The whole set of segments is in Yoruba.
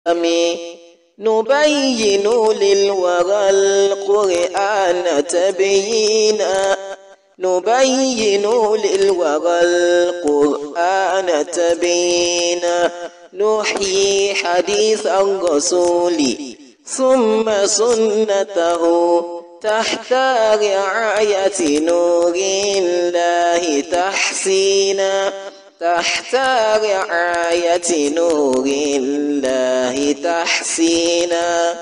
نبين للورى القرآن تبيينا نبين للورى القرآن تبيينا نحيي حديث الرسول ثم سنته تحت رعاية نور الله تحسينا تحت رعاية نور الله تحسينا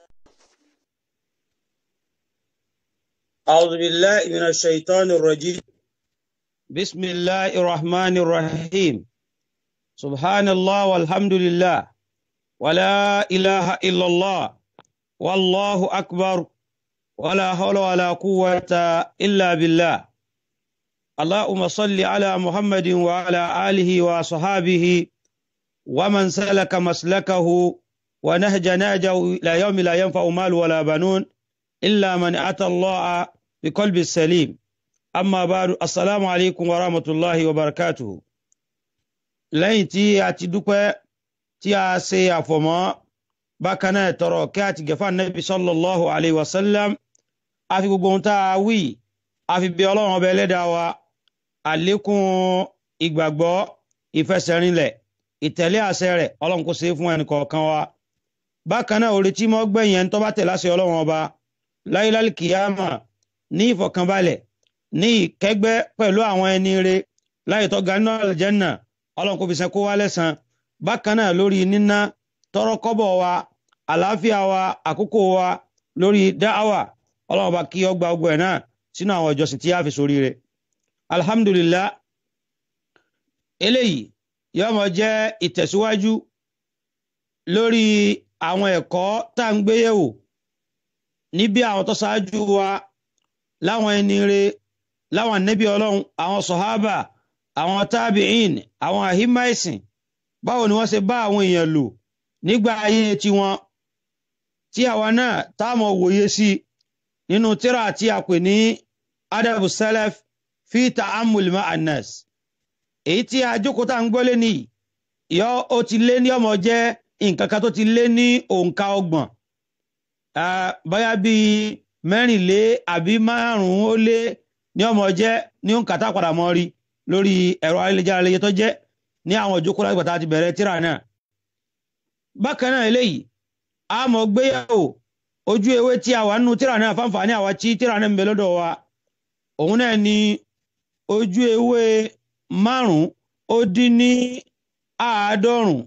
أعوذ بالله من الشيطان الرجيم بسم الله الرحمن الرحيم سبحان الله والحمد لله ولا إله إلا الله والله أكبر ولا حول ولا قوة إلا بالله اللهم صل على محمد وعلى آله وصحابه ومن سلك مسلكه ونهج نهجه إلى يوم لا ينفع مال ولا بنون إلا من أتى الله بقلب سليم أما بعد السلام عليكم ورحمة الله وبركاته lẹ́yìn tí a ti dúpẹ́ tí a ṣe àfọ̀mọ́ bákan náà tọrọ kí a ti gẹ̀fà nẹ́bí sallallahu alayhi wa sallam a fi gbogbo ohun tá a wí a fi bí ọlọ́run ọba ẹlẹ́dàá wa àlékún ìgbàgbọ́ ìfẹsẹ̀rinlẹ̀ ìtẹ̀lé àṣẹ rẹ̀ ọlọ́run kò ṣe é fún ẹnì kọ̀ọ̀kan wa bákan náà orí tí mo gbẹ̀yìn ẹni tó bá tẹ̀lé àṣẹ ọlọ́run ọba láyéláyé kìyàmà ní ìfọ̀kànbalẹ̀ ní ìkẹ́gbẹ́ pẹ̀lú àwọn ẹni re láyé tó ga nínú àlùjánnà ọlọ́run kò fi sẹ́kó wá lẹ́sàn bákan náà lórí níná tọrọ kọ́bọ̀ wa àlàáfíà wa àkókò wa lórí dáhàwà ọlọ́run bá kí ọgbà ọgbà ẹ̀ náà sínú àwọn ìjọsìn tí a fi sórí rẹ̀ alhamdulillah eléyìí yóò mọ jẹ́ ìtẹ̀síwájú lórí àwọn ẹ̀kọ́ tá à ń gbé yẹ̀wò níbi àwọn tó ṣáájú wa láwọn ẹni re láwọn ànábì ọlọ́run àwọn sọ̀hábà àwọn tábìín àwọn àhímà ẹ̀sìn báwo ni wọ́n ṣe bá àwọn èèyàn lò nígbà ayé tiwọn tí àwa náà táàmù wòye sí nínú tírà tí a pè ní adabu salaf fi ta'ammul ma'an nas èyí tí a jókòó tá à ń gbọ́lé ní yọ ó ti lé ní ọmọ jẹ́ nǹkan kan tó ti lé ní òǹkà ọgbọ̀n báyà bíi mẹ́rìnlé àbí márùn-ún ó lé ní ọmọ jẹ́ ní òǹkà tá a padà mọ́ rí lórí ẹ̀rọ ayélujára lẹ́yẹ tó jẹ́ ní àwọn ìjókòó láti gbàtà ti bẹ̀rẹ̀ tíra náà. bákan náà eléyìí a mọ̀ gbéyàwó ojú ewé tí a wà nínú tíra náà fáǹfààní àwa tí tíra náà ń bẹ lọ́dọ̀ wa òun náà ni ojú ewé márùn-ún ó dín ní àádọ́rùn-ún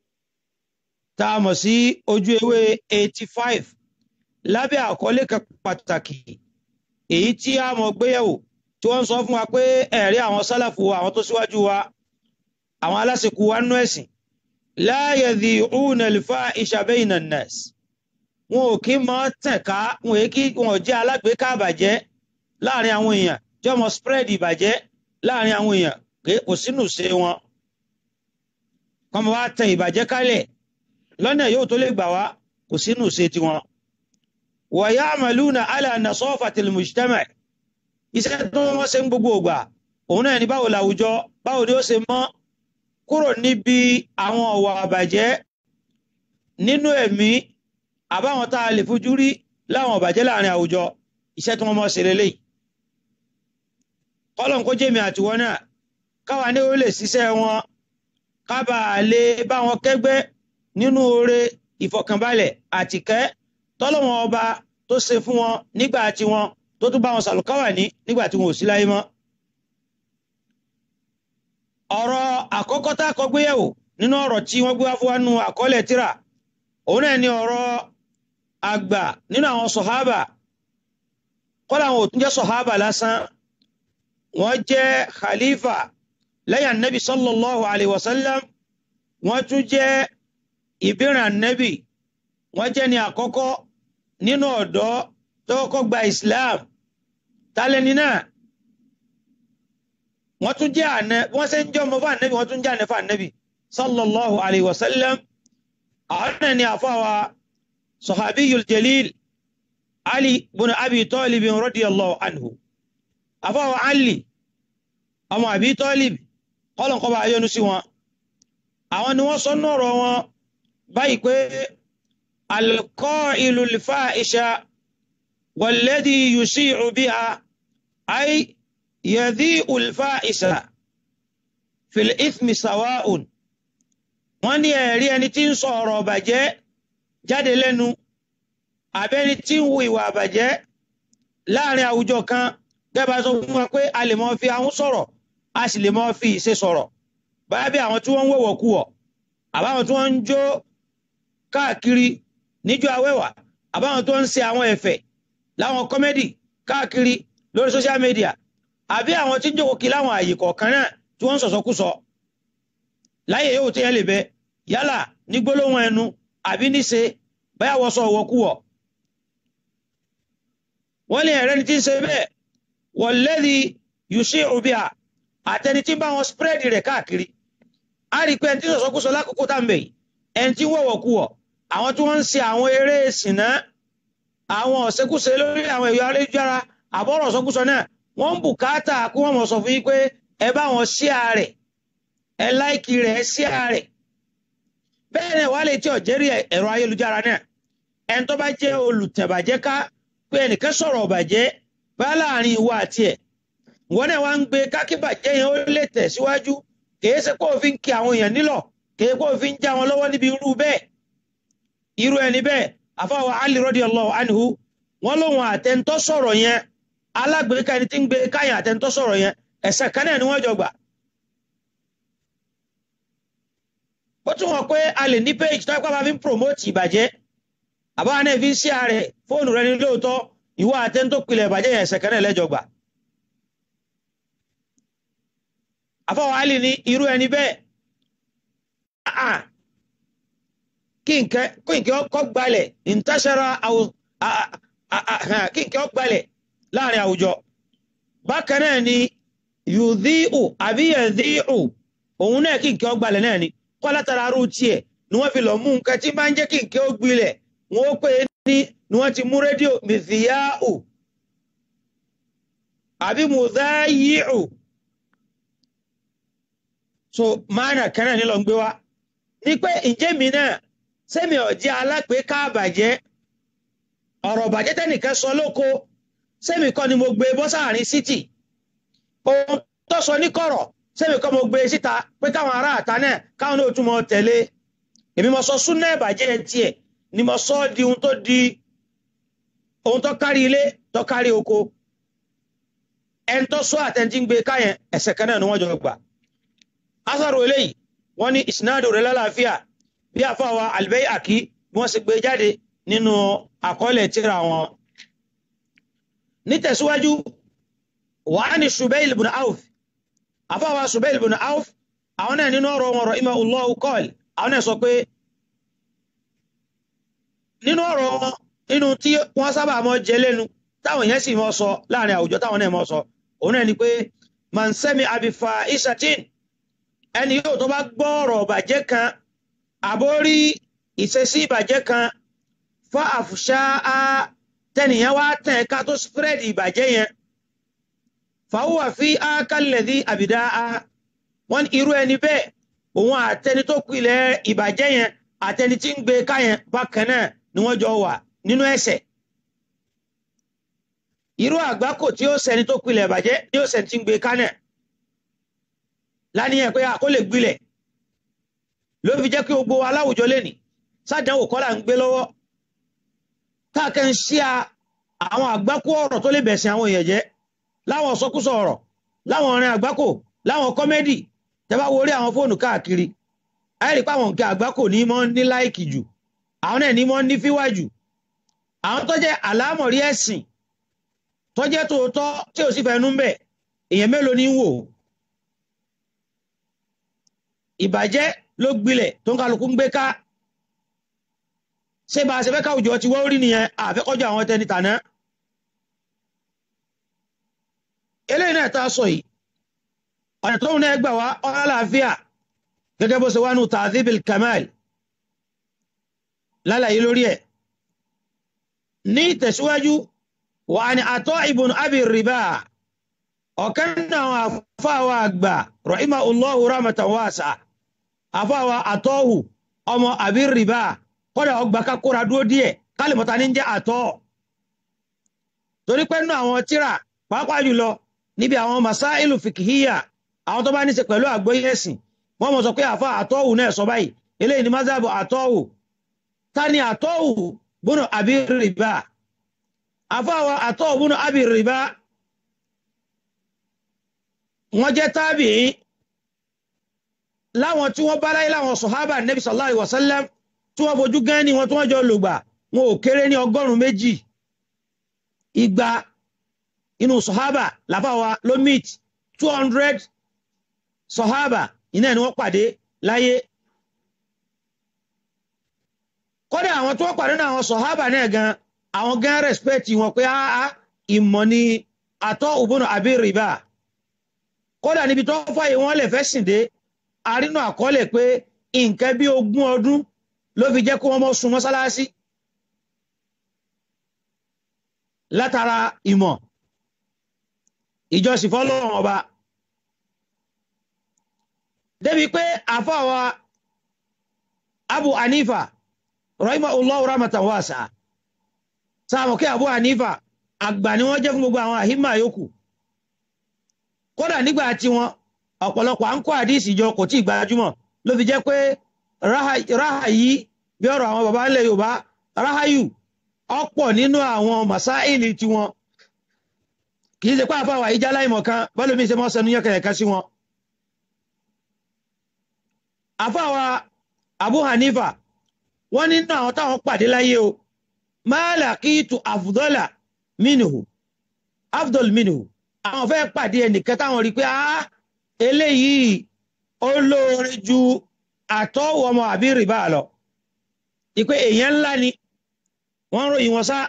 tá a mọ̀ sí ojú ewé eighty five lábẹ́ àkọlé kan pàtàkì èyí tí a mọ̀ gbéyàwó tí wọ́n ń sọ fún wa pé ẹ̀rí àwọn sálàfù àwọn tó síwájú wa àwọn aláṣekú wa nú ẹ̀sìn la yadhi'una al-fahisha bayna an-nas wọn ò kí mọ́ tẹ̀ka wọn ò kí wọn ò jẹ́ alágbèéká àbàjẹ́ láàrin àwọn èèyàn tí wọ́n mọ spread ìbàjẹ́ láàrin àwọn èèyàn pé kò sínú ṣe wọn kọ́ mọ́ wá tẹ ìbàjẹ́ kálẹ̀ lọ́nà yóò tó lè gbà wá kò sínú ṣe tiwọn. wa ya'maluna ala nasafatil mujtama' iṣẹ́ tó wọ́n ṣe ń gbogbo ògbà òun náà ní báwo làwùjọ báwo ni ó ṣe mọ́ kúrò níbi àwọn ọ̀wà àbàjẹ́ nínú ẹ̀mí àbáwọn tá a lè fojú rí láwọn ọ̀bàjẹ́ láàrin àwùjọ iṣẹ́ tí wọ́n mọ́ ṣe lélẹ́yìí. kọ́lọ̀ kó jẹ́mi àtiwọ́ náà káwa ní ó lè ṣiṣẹ́ wọn kábà lè bá wọn kẹ́gbẹ́ nínú oore ìfọ̀kànbalẹ̀ àtìkẹ́ tọ́lọ́wọ́n ọba tó ṣe fún wọn nígbà tí wọn tó tún bá wọn sàlùkáwà ní nígbà tí wọn ò sí láyé mọ́. ọ̀rọ̀ àkọ́kọ́ tá a kọ́ gbéyẹ̀wò nínú ọ̀rọ̀ tí wọ́n gbé wá fún wa nínú àkọọ́lẹ̀ tírà òun náà ni ọ̀rọ̀ àgbà nínú àwọn sọ̀hábà kọ́lá àwọn òtún jẹ́ sọ̀hábà lásán wọ́n jẹ́ khalifa lẹ́yìn anabi sallallahu alayhi wa sallam wọ́n tún jẹ́ ìbírin anabi wọ́n jẹ́ ní àkọ́kọ́ nínú ọ̀dọ́ tó kọ́kọ́ gba islam tálẹ́ni náà wọ́n tún jẹ́ àná wọ́n ṣe ń jẹ́ ọmọ fún ànábì wọ́n tún jẹ́ àná fún ànábì sallallahu alayhi wa sallam àwọn náà ni àfáwa sahabiyul jalil ali bin abi talib radiyallahu anhu àfáwa ali ọmọ abi talib kọ́lọ̀ kọ́ bá yọ́nú sí wọn àwọn ni wọ́n sọ nọ̀rọ̀ wọn báyìí pé alqa'ilu al-fahisha walladhi yushi'u biha ay yadhi'u al-fahisha fil ithmi sawa'un wọ́n ní ẹ̀rí ẹni tí ń sọ ọ̀rọ̀ ọ̀bàjẹ́ jáde lẹ́nu àbẹ́ni tí ń hu ìwà àbàjẹ́ láàrin àwùjọ kan gẹ́gẹ́ bá sọ fún wa pé a lè mọ fi ahọ́n sọ̀rọ̀ a sì lè mọ fi ìṣe sọ̀rọ̀ báyà bí àwọn tí wọ́n ń wọ̀wọ̀ kú wọ̀ àbáwọn tí wọ́n ń jó káàkiri níjó awẹ́wà àbáwọn tó ń ṣe àwọn ẹ̀fẹ̀ láwọn kọ́mẹ́dì káàkiri lórí social media àbí àwọn tí ń jókòó kí láwọn àyè kọ̀ọ̀kan náà tí wọ́n ń sọ̀sọ́kúsọ láyé yóò tẹ́yẹ lè bẹ yálà ní gbólóhùn ẹnu àbí níṣe báyà wọ́n sọ ọ̀wọ́kúwọ̀ wọ́n lè ẹ̀rẹ́ni tí ń ṣe bẹ́ẹ̀ wọ̀lẹ́dì yùsí òbíà àtẹni tí bá wọn spread rẹ̀ káàkiri a rí pé ẹni tí sọ̀sọ́kúsọ lákòókò tá à ń bẹ̀ yìí ẹni tí wọ̀wọ̀kúwọ̀ àwọn tí wọ́n ń ṣe àwọn eré ìsìnná àwọn ọ̀sẹ́kúṣe lórí àwọn ẹ̀yọ́ ayélujára àbọ̀rọ̀ ọ̀sọ́kúsọ náà wọ́n ń bùkátà kí wọ́n mọ̀ sọ fún yín pé ẹ bá wọn share rẹ̀ ẹ láìkì rẹ̀ ẹ share rẹ̀ bẹ́ẹ̀ náà wàá lè tí ọ̀jẹ́rì ẹ̀rọ ayélujára náà ẹni tó bá jẹ́ olùtẹ̀bàjẹ́ ká pé ẹnìkan sọ̀rọ̀ ọ̀bàjẹ́ bá láàrin ìwọ àti ẹ̀ wọ́n náà wá ń gbé kákíbàjẹ́ yẹn ó lè tẹ̀síwájú kìí ṣe kó o fi ń kí àwọn èèyàn nílọ̀ kìí kó o fi ń já wọn lọ́wọ́ níbi irú bẹ́ẹ̀ irú ẹni bẹ́ẹ̀ àfọwọ́ Ali radiyallahu anhu wọ́n lóun àtẹ̀ntọ́ sọ̀rọ̀ yẹn alágbèéká ẹni tí ń gbé káyàn àtẹ̀ntọ́ sọ̀rọ̀ yẹn ẹ̀ṣẹ̀ kan náà ni wọ́n jọ gbà. ó tún wọ́n pé a lè ní page tó ẹ̀kọ́ bá fi ń promote ìbàjẹ́ àbáwọn náà fi ń ṣí ààrẹ fóònù rẹ ní lóòótọ́ ìwọ àtẹ̀ntọ́ pilẹ̀ ìbàjẹ́ yẹn ẹ̀ṣẹ̀ kan náà lẹ́jọ gbà. àfọwọ́ Ali ní irú ẹni bẹ́ẹ̀ kí nkẹ́ kọ́ gbalẹ̀ ìntàṣẹ́ra kí nkẹ́ gbalẹ̀ láàrin àwùjọ bákan náà ni yùdíù àbí yẹ̀díù òun náà kí nkẹ́ gbalẹ̀ náà ni kọ́ látara arú tiẹ̀ ni wọ́n fi lọ mú nǹkan tí máa ń jẹ́ kí nkẹ́ ó gbilẹ̀ wọ́n ó pè é ní ni wọ́n ti mú rédíò mìfìyàù àbí mùdáyìù so máàna kan náà ni lọ ń gbé wa ní pé ǹjẹ́ mi náà sẹ́mi ọ̀jẹ́ alápèéká àbàjẹ́ ọ̀rọ̀ ọ̀bàjẹ́ tẹ́nìkan sọ lóko sẹ́mi kọ́ ni mo gbé bọ́ sáàrin sítì ohun tó sọ ní kọ̀rọ̀ sẹ́mi kọ́ mo gbé síta pé káwọn ará àta náà káwọn náà tún mọ tẹ̀lé èmi mo sọ súnà ìbàjẹ́ tiẹ̀ ni mo sọ di ohun tó di ohun tó kárí ilé tó kárí oko ẹni tó sọ àtẹ̀ntì ń gbé káyẹn ẹ̀ṣẹ̀ kan náà ni wọ́n jọ gbà asaro eléyìí wọ́n ní ìsinádò rẹ̀ lálàáfíà bí àfáwà Al-Bayhaqi bí wọ́n sì gbé jáde nínú àkọọ́lẹ̀ tírà wọn nítẹ̀síwájú wà á ní Shubayl ibn Awf àfáwà Shubayl ibn Awf àwọn náà nínú ọ̀rọ̀ wọn rahimahullahu qala àwọn náà sọ pé nínú ọ̀rọ̀ wọn nínú tí wọ́n sábà mọ́ jẹ lẹ́nu táwọn èèyàn sì mọ́ sọ láàrin àwùjọ táwọn náà mọ́ sọ òun náà ni pé man sami'a bi fahishatin ẹni yóò tó bá gbọ́ ọ̀rọ̀ ìbàjẹ́ kan àbórí ìṣesí ìbàjẹ́ kan fa àfùṣá á tẹnìyàn wá tẹ̀ ká tó spread ìbàjẹ́ yẹn fàwùwà fi á kálẹ̀dí àbìdá á wọ́n irú ẹni bẹ́ẹ̀ òun àtẹni tó pilẹ̀ ìbàjẹ́ yẹn àtẹni tí ń gbé ká yẹn bákan náà ni wọ́n jọ wà nínú ẹ̀ṣẹ̀ irú àgbákò tí ó ṣẹni tó pilẹ̀ ìbàjẹ́ ni ó ṣẹni tí ń gbé ká náà láníyàn pé àkó lè gbilẹ̀ ló fi jẹ́ kí gbogbo aláwùjọ lẹ́nì sádánwò kọ́là ń gbé lọ́wọ́ táàkẹ́ ń ṣí àwọn àgbákò ọ̀rọ̀ tó lè bẹ̀sìn àwọn èèyàn jẹ́ láwọn sọkúsọ ọ̀rọ̀ láwọn ọ̀rìn àgbákò láwọn kọ́mẹ́dì tẹ́bá wo orí àwọn fóònù káàkiri àìrí pé àwọn nǹkan àgbákò ní mọ́ ní láìkì jù àwọn náà ní mọ́ ní fíwá jù àwọn tó jẹ́ àlámọ̀rí ẹ̀sìn tó jẹ́ tòótọ́ tí ò sì fẹnu ń bẹ̀ èèyàn mélòó ní wò ó ìbàjẹ́ ló gbilẹ̀ tó ń kálukú ń gbé ká ṣé bá a ṣe fẹ́ káwùjọ ti wọ́n rí nìyẹn àfẹ́kọ́jọ àwọn tẹni tàná eléyìí náà tá a sọ yìí ọ̀nà tóun náà gbà wá ọ̀rọ̀ àlàáfíà gẹ́gẹ́ bó ṣe wá nù tàdíbil kamal lálàyé lórí ẹ̀ ní ìtẹ̀síwájú wà ní àtọ́ ibùn abi rìbá ọ̀kan náà àfáwà àgbà rahimahullahu rahmatan wasi'a àfáwà àtọ́hù ọmọ àbí rìbá kọ́dà ọgbà kakóra dúró díẹ̀ kálímọ̀ta ní jẹ́ àtọ́ torí pé nínú àwọn tíra pàápàá jùlọ níbi àwọn masáìlù fìkìhíyà àwọn tó bá ní í ṣe pẹ̀lú àgbóyè ẹ̀sìn wọ́n mọ̀ sọ pé àfa àtọ́wù náà sọ báyìí eléyìí ni mazhabu àtọ́wù ta ni àtọ́wù bùnú àbí rìbá àfa wa àtọ́wù bùnú àbí rìbá wọ́n jẹ́ tábìí láwọn tí wọ́n bá láyé láwọn sọ̀hábà nẹ́bí sallallahu alaihi wasallam tí wọ́n fojú gán ní wọn tí wọ́n jọ lògbà wọn ò kéré ní ọgọ́rùn-ún méjì igba inú sọ̀hábà làbáwa ló meet two hundred sọ̀hábà iná ni wọ́n pàdé láyé kódà àwọn tí wọ́n pàdé náà àwọn sọ̀hábà náà gan àwọn gan respect wọn pé áá ìmọ̀ ni àtọ́ òbónú àbí rìbá kódà níbi tó fàyè wọn lè fẹ́ sìn dé arínú àkọọ́lẹ̀ pé nǹkan bí ogún ọdún ló fi jẹ́ kó wọ́n mọ́ sun mọ́sálásí látara ìmọ̀ ìjọsìn fọ́lọ́run ọba débi pé àfọwà Abu Hanifa rahimahullahu rahmatan wasi'a sáàmù kí Abu Hanifa àgbà ni wọ́n jẹ́ fún gbogbo àwọn àhímà yòókù kódà nígbà tí wọn ọ̀pọ̀lọpọ̀ à ń kó àdíìsì jọ kò tí ì gbajúmọ̀ ló fi jẹ́ pé ráhà yìí bí ọ̀rọ̀ àwọn baba ńlẹ̀ Yorùbá ráhàyù ọ̀pọ̀ nínú àwọn màsáìlì tiwọn kì í ṣe pé àfàwà ìjà láìmọ̀ kan bọ́lú mi ṣe mọ́ sẹnu yẹ́kẹ̀rẹ̀ kan sí wọn. àfàwà Abu Hanifa wọ́n nínú àwọn táwọn pàdé láyé o ma laqitu afdala minhu afdal minhu àwọn fẹ́ pàdé ẹnìkan táwọn rí pé ah eléyìí ó lóore ju àtọ́wò ọmọ àbí rìbá lọ ìpé èèyàn ńlá ni wọ́n ń ròyìn wọn sá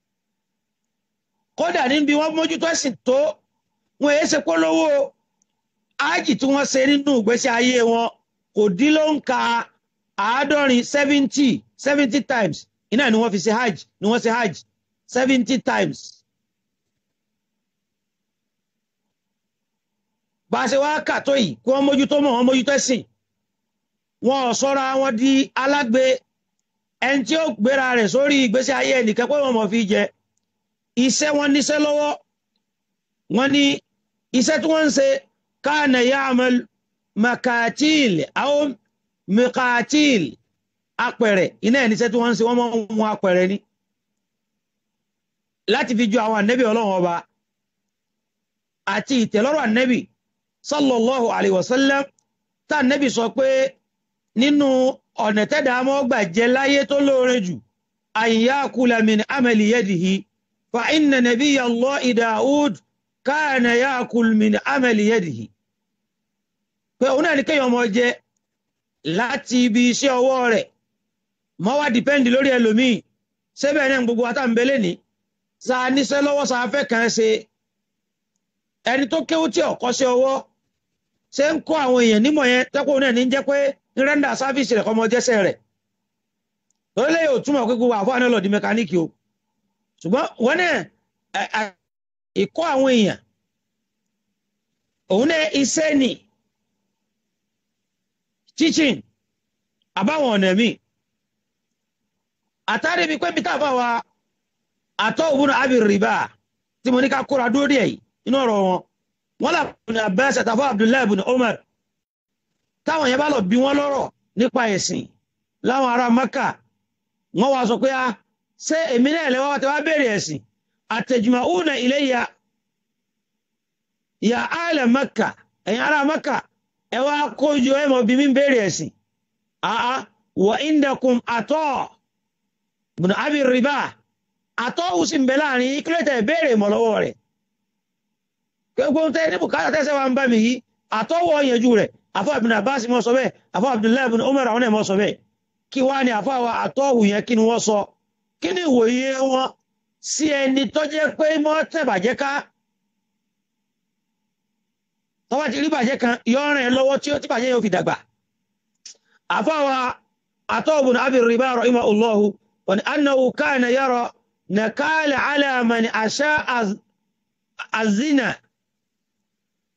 kódà níbi wọ́n mójútó ẹ̀sìn tó wọn èé ṣe polówó ájì tí wọ́n ṣe nínú ìgbésí ayé wọn kò dín ló ń ka àádọ́rin seventy seventy times iná ni wọ́n fi ṣe hajj ni wọ́n ṣe hajj seventy times. bá a ṣe wá kà tó yìí kí wọ́n mójútó mọ̀ wọ́n mójútó ẹ̀sìn wọn ò sọ́ra wọn di alágbe ẹni tí ó gbéra rẹ̀ sórí ìgbésí ayé ẹnìkan pé wọ́n mọ̀ fi jẹ iṣẹ́ wọn níṣẹ́ lọ́wọ́ wọn ní iṣẹ́ tí wọ́n ń ṣe káànà ya'mal makatil àwọn mikatil apẹ̀rẹ̀ iná ẹ̀ níṣẹ́ tí wọ́n ń ṣe wọ́n mọ̀ ń wọn apẹ̀rẹ̀ ni láti fi ju àwọn ànẹ́bí ọlọ́run ọba àti ìtẹ̀lọ́rọ̀ ànẹ́bí sallallahu alayhi wa sallam tá ànẹ́bí sọ pé nínú ọ̀nà tẹ́dà mọ́ gbà jẹ láyé tó lóore jù an yakula min amali yadihi fa inna nabiyya Allahi Daud kana yakul min amali yadihi pé òun náà ní kéèyàn mọ jẹ láti ibi iṣẹ́ ọwọ́ rẹ̀ mọ́ wá dìpẹ́ndì lórí ẹlòmíì sẹ́bẹ̀ náà gbogbo àtàǹbẹ̀lẹ̀ ní sa níṣẹ́ lọ́wọ́ sa fẹ́ kàn ṣe ẹni tó kéwú tí ọ̀kọ́ sí ọwọ́ ṣe ń kọ́ àwọn èèyàn nímọ̀ yẹn tẹ́kọ̀ náà ní jẹ́ pé ń rẹ́ndà sáfíìsì rẹ̀ kọ́mọ jẹ́sẹ̀ rẹ̀ lórílẹ̀ yóò túmọ̀ pé gbogbo àfọ́ àná lọ di mẹkáníìkì o ṣùgbọ́n wọ́n náà ìkọ́ àwọn èèyàn òun náà iṣẹ́ ni teaching àbáwọn ọ̀nà míì àtàrí mi pé mi tá a bá wa àtọ́ òun àbí rìbá tí mo ní ká kóra dúró díẹ̀ yìí inú ọ̀rọ̀ wọn wọ́n là ní Abbas àtàfọ́ Abdullahi ibn Umar táwọn yẹn bá lọ bí wọ́n lọ́rọ̀ nípa ẹ̀sìn láwọn ará Maka wọ́n wá sọ pé a ṣé èmi náà lẹ́wọ́ wá ti wá béèrè ẹ̀sìn àtẹ̀jùmọ̀únà ilayya ya ahla Maka ẹ̀yin ará Maka ẹ wá kójú ẹ mọ̀ bí mi béèrè ẹ̀sìn àá wa indakum àtọ́ ibn Abi Riba àtọ́ òsì ń bẹ láàrin kílẹ̀tẹ̀ béèrè mọ̀ lọ́wọ́ rẹ̀ gbogbo tẹ́ ní bùkátà tẹ́sẹ̀ wa ń bá mi yìí àtọ́wọ́ yanjú rẹ̀ àfọ́ ibn Abbas mọ́ sọ bẹ́ẹ̀ àfọ́ Abdullahi ibn Umar àwọn ẹ̀mọ́ sọ bẹ́ẹ̀ kí wá ní àfọ́ àwọn àtọ́wù yẹn kí ni wọ́n sọ kí ni ìwòye wọn sí ẹni tó jẹ́ pé mọ́ tẹ̀bàjẹ́ ká tọ́wọ́ ti rí bàjẹ́ kan yọrin ẹ lọ́wọ́ tí ó ti bàjẹ́ yóò fi dàgbà àfọ́ àwọn àtọ́wù ibn Abi Riba rahimahullahu wa annahu kana yara nakala ala man asha'a az-zina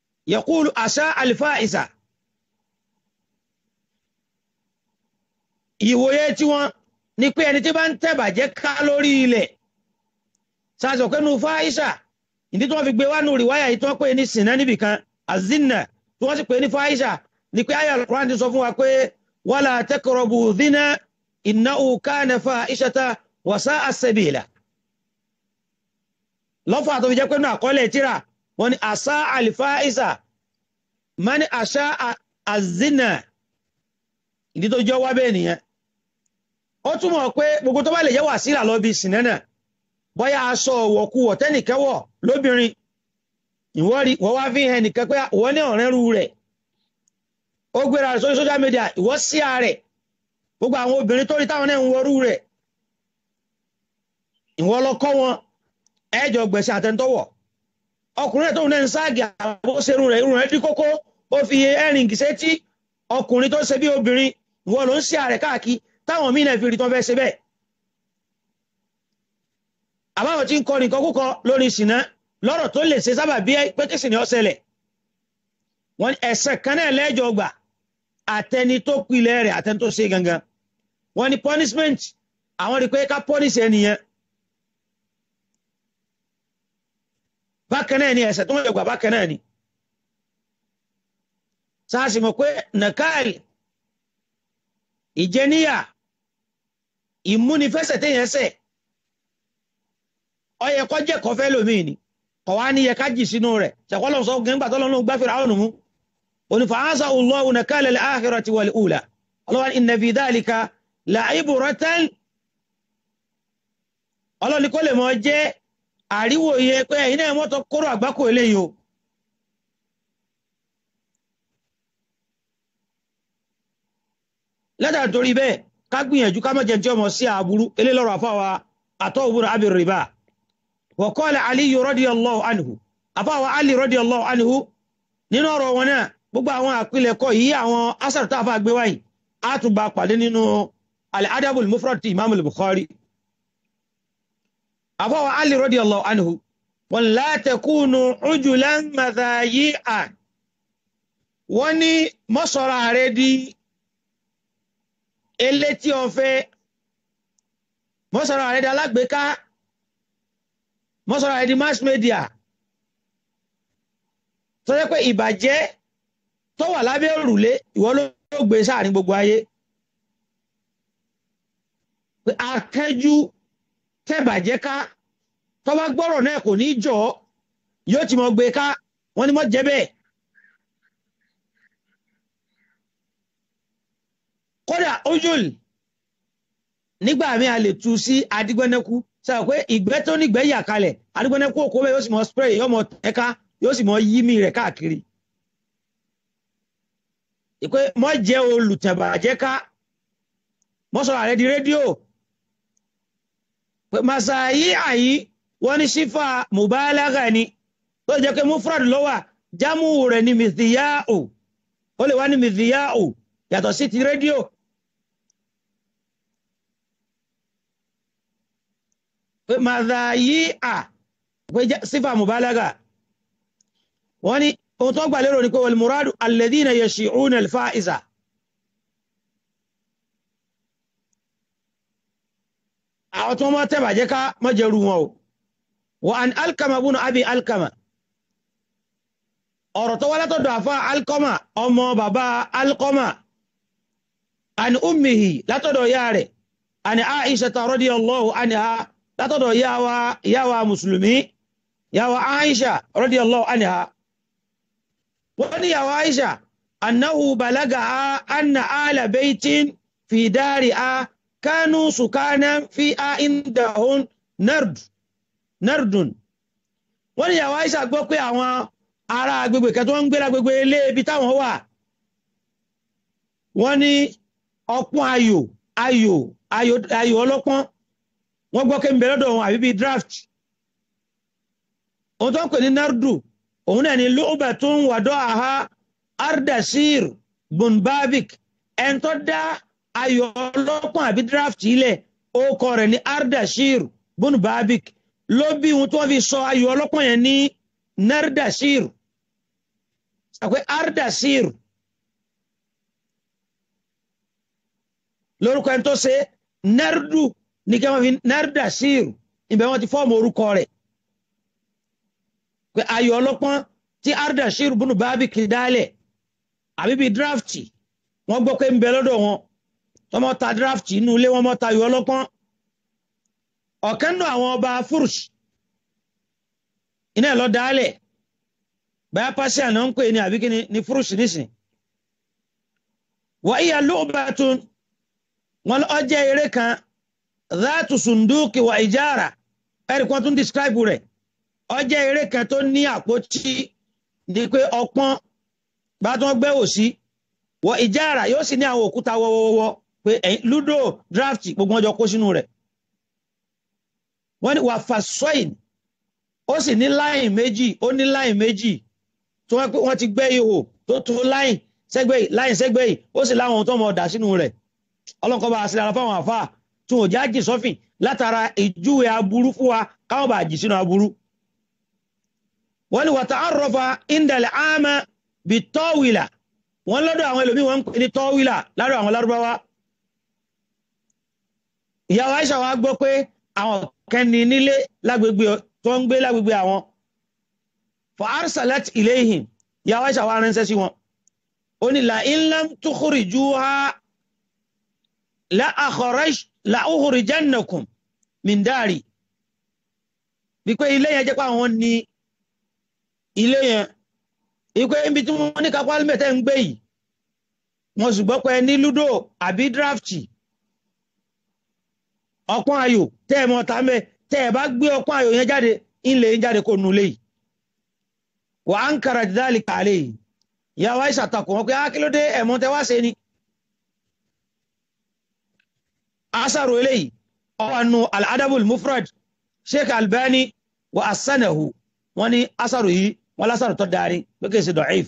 يقول أساء الفائزة ìwòye tí wọ́n ní pé ẹni tí bá ń tẹ̀bàjẹ́ ká lórí ilẹ̀ sáàsì ọ̀pẹ́ nu fáìsà ìdí tí wọ́n fi gbé wá nù rìwáyà yìí tí wọ́n pè ní sinna níbìkan azinna tí wọ́n sì pè ní fáìsà ní pé ayé alukuran ti sọ fún wa pé wala taqrabu zina innahu kana fa'ishata wa sa'a sabila lọ́fà tó fi jẹ́ pé nù àkọọ́lẹ̀ tíra wọ́n ní àṣà àlìfáìsà mani àṣà àzínà ìdí tó jọ wá bẹ́ẹ̀ nìyẹn ó túmọ̀ pé gbogbo tó bá lè jẹ́ wàsílà lọ bí sinẹ́nà bóyá aṣọ ọ̀wọ̀kuwọ̀ tẹ́nìkẹ́wọ̀ lóbìnrin ìwọ́rí wọ́n wá fi hàn nìkan pé wọ́n ní ọ̀rẹ́ ru rẹ̀ ó gbéra rẹ̀ sórí social media ìwọ́ sí ààrẹ gbogbo àwọn obìnrin tó rí táwọn náà ń wọrú rẹ̀ ìwọ́ lọ kọ́ wọn ẹ̀jọ̀ gbẹ̀sẹ̀ àtẹ̀ntọ́wọ̀ ọkùnrin rẹ̀ tóun náà ń ságì àbóṣerun rẹ̀ irun rẹ̀ dí kókó ó fi ẹ̀rìngì sétí ọkùnrin tó ṣe bí obìnrin ìwọ ló ń sí ààrẹ káàkiri táwọn míì náà fi rí tán fẹ́ ṣe bẹ́ẹ̀ àbáwọn tí ń kọ nìkan kúkọ lórí ìsìná lọ́rọ̀ tó lè ṣe sábà bí pé kí sìnà ọ̀sẹ̀lẹ̀ wọ́n ẹ̀sẹ̀ kan náà lẹ́jọ́ gbà àtẹni tó pilẹ̀ rẹ̀ àtẹni tó ṣe gangan wọ́n ní punishment àwọn rí pé ká punish ẹnìyẹn bákan náà ni ẹ̀sẹ̀ tó wọ́n gbà bákan náà ni sáàsì mọ̀ pé nàkáàlì ìjẹníyà ìmúnifẹsẹ̀ téèyàn ṣẹ̀ ọyẹ kọ jẹ kọfẹ lómìn ni kọ wá ní yẹ ká jì sínú rẹ̀ ṣàkọlọ sọ gẹ́gbà tó lọ́nà gbá fìrà ọ̀nà mú onífà ánsá Allahu nakala al-akhirati wal ula ọlọ́wà inna fi dhalika la'ibratan ọlọ́ni kó lè mọ jẹ́ àríwòye pé ẹ̀yin náà mọ́tò kóró àgbákò eléyìí o lẹ́dà torí bẹ́ẹ̀ ká gbìyànjú ká mọ̀jẹ̀ tí ọmọ sí àbúrú eléyìí àfáwà àtọ́ òbúrò abir riba wa qala Ali radiyallahu anhu àfáwà Ali radiyallahu anhu nínú ọ̀rọ̀ wọn náà gbogbo àwọn àpilẹ̀kọ yìí àwọn asar tá a fà gbé wáyìí á tún bá pàdé nínú al-adabul mufrad ti imam al-bukhari àfáwà Ali radiyallahu anhu wọn la takunu ujulan madhayi'a wọ́n ní mọ́sọ̀rọ̀ ààrẹ di elétí ọ̀fẹ́ mọ́sọ̀rọ̀ ààrẹ di alágbèéká mọ́sọ̀rọ̀ ààrẹ di mass media tó yẹ pé ìbàjẹ́ tó wà lábẹ́ òrùlé ìwọ ló gbé sáàrin gbogbo ayé pé akẹ́jú tẹ́bàjẹ́ ká tó bá gbọ́rọ̀ náà kò ní jọ yóò ti mọ̀ gbé ká wọ́n ní mọ́ jẹ́ bẹ́ẹ̀ kódà ojúl nígbà mi a lè tu sí adigbẹ́nẹ́kú sábà pé ìgbẹ́ tó nígbẹ́ yà kalẹ̀ adigbẹ́nẹ́kú òkú bẹ́ẹ̀ yóò sì mọ spray yóò mọ ẹ̀ka yóò sì mọ yí mi rẹ̀ káàkiri ìpè mọ́ jẹ́ olùtẹ̀bàjẹ́ ká mọ́ sọ̀rọ̀ àrẹ di rédíò pé màsàáyí àyí wọ́n ní sífà mùbálágà ni tó jẹ́ pé mufrad ló wà jámù rẹ̀ ní mìtìyáò ó lè wá ní mìtìyáò yàtọ̀ sí ti rédíò pé màsàáyí à pé sífà mùbálágà wọ́n ní ohun tó gbà lérò ní pé wal-muradu alladhina yashi'una al-fa'iza àwọn tó mọ́ tẹ́bàjẹ́ ká mọ́jẹ̀rú wọn o wa an alkama bunu abi alkama ọ̀rọ̀ tó wá látọ̀dọ̀ àfá alkama ọmọ bàbá alkama an ummihi látọ̀dọ̀ ya rẹ̀ an aisha ta radiyallahu anha látọ̀dọ̀ yawa musulmi yawa aisha radiyallahu anha wọ́n ní yawa aisha annahu balaga anna ala baitin fi dari a kánú sùkánà fi a indahun nard nardun wọ́n ní ìyàwó Aisha gbọ́ pé àwọn ará agbègbè kẹtọ́ ń gbéra gbogbo ilé ibi táwọn wà wọ́n ní ọpọ́n ayò ayò ayò ayò ọlọ́pọ́n wọ́n gbọ́ pé ń bẹ lọ́dọ̀ wọn àbí bíi draft ohun tó ń pè ní nardu òun náà ni lu'batun wàdọ́ àhá ardasir bunbabik ẹn tó dá ayò ọlọ́pọ́n àbí draft ilẹ̀ ó kọ rẹ̀ ní ardashir bunbabik ló bí ohun tí wọ́n fi sọ ayò ọlọ́pọ́n yẹn ní nardashir àpẹ ardashir lórúkọ ẹni tó ṣe nẹ́rùdù ní kí wọ́n fi nẹ́rùdà síìrù ibẹ̀ wọ́n ti fọ́ọ̀mù orúkọ rẹ̀ pé ayò ọlọ́pọ́n tí arda síìrù bùnú bábí kì í dálẹ̀ àbí bíi drafti wọ́n gbọ́ pé ń bẹ lọ́dọ̀ wọn tọmọ ta drafti inú ilé wọn mọ́ ta ayò ọlọ́pọ́n ọ̀kan nù àwọn ọba fúrùsì iná ẹ̀ lọ dálẹ̀ báyà pàṣẹ àná ń pè ní àbí kíni ní fúrùsì nísìn wà íyà lóòbàtún wọn ọjẹ́ eré kan záàtù sùndúkì wà ìjára ẹ̀rì kan tún describe rẹ̀ ọjẹ́ eré kan tó ní àpótí ní pé ọpọ́n bá tún gbẹ́ òsí wọ ìjára yóò sì ní àwọn òkúta wọ́wọ́wọ́ pé ludo draft gbogbo wọn jọ kó sínú rẹ̀ wọ́n ní wà fasọ́ìn ó sì ní láìn méjì ó ní láìn méjì tí wọ́n ti gbẹ́ ihò tó tó láìn sẹ́gbẹ́ yìí láìn sẹ́gbẹ́ yìí ó sì láwọn ohun tó mọ̀ ọ̀dà sínú rẹ̀ ọlọ́nkọ́ bá a sílára fáwọn àfáà tí wọn ò já jì sọ́fìn látara ìjúwe aburú fún wa káwọn bá jì sínú aburú. wọ́n ní wàtá àròfà ìndàlẹ̀ àmà bí tọ́wìlà wọ́n lọ́dọ̀ àwọn ẹlòmíì wọ́n ń pè ní tọ́wìlà ládọ̀ àwọn lárúbáwá. ìyàwó Aisha wa gbọ́ pé àwọn kẹ́ni nílé lágbègbè tó ń gbé lágbègbè àwọn. fa arsalat ilayhim ìyàwó Aisha wa ránṣẹ́ sí wọn. ó ní la in lam tukhrijuha la akhraj la ukhrijannakum min dari bí pé ilé yẹn jẹ́ pé àwọn ní ilé yẹn ìpé ibi tí wọ́n ní kápá mẹ́tẹ́ ń gbé yìí wọ́n sì gbọ́ pé ní ludo àbí drafti ọpọ́n ayò tẹ́ ẹ mọ́ ta mẹ́ tẹ́ ẹ bá gbé ọpọ́n ayò yẹn jáde ilẹ̀ yẹn jáde kó nulẹ̀ yìí wà á ń kàrà dídálì kàlẹ́ yìí ìyàwó àìsàn takò wọn pé ákílódé ẹ̀mọ́ tẹ́ wá ṣe ni asaru eléyìí ọwọ́nu al'adabul mufrad sheikh albani wa asanahu wọ́n ní asaru yìí wọ́n lásàrù tó dárí pé kìí ṣe dọ̀íf